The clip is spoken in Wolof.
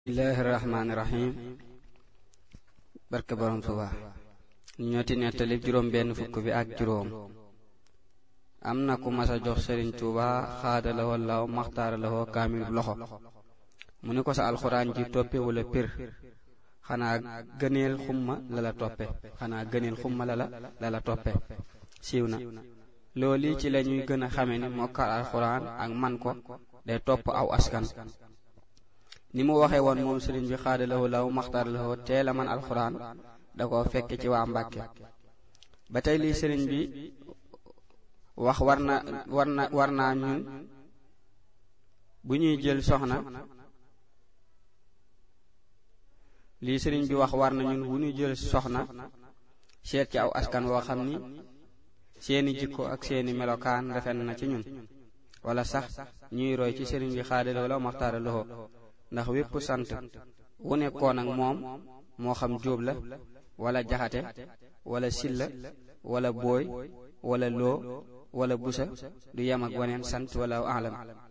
bismillahi rahmaani rahim barke borom Tuuba ñu ñooti nettali juróom benn fukk bi ak juróom am na ku masa jox sëriñ Tuuba xaada la wallaaw maxtaara la woo kaamil loxo mu ni ko sa alxuraan ji toppe wala pir xanaa gëneel xumma la la toppe xanaa gëneel xumma la la la la toppe siiw na loolu ci la ñuy gën a xame ni mokkal alxuraan ak man ko day topp aw askan ni mu waxee woon moom sëriñ bi xaada lahu law maxtaar lahu teel a man alxuraan da ko fekke ci waa Mbàkke ba tey lii sëriñ bi wax war na war na war naa ñun bu ñuy jël soxna lii sëriñ bi wax war na ñun bu ñuy jël soxna seet ci aw askan woo xam ni seeni jikko ak seeni melokaan rafet na ci ñun wala sax ñuy roy ci sëriñ bi xaada lahu law maxtaar lahu ndax wépp sant wu nekkoon ak moom moo xam jóob la wala jaxate wala silla wala booy wala loo wala busa du yem ak waneen sant wala alam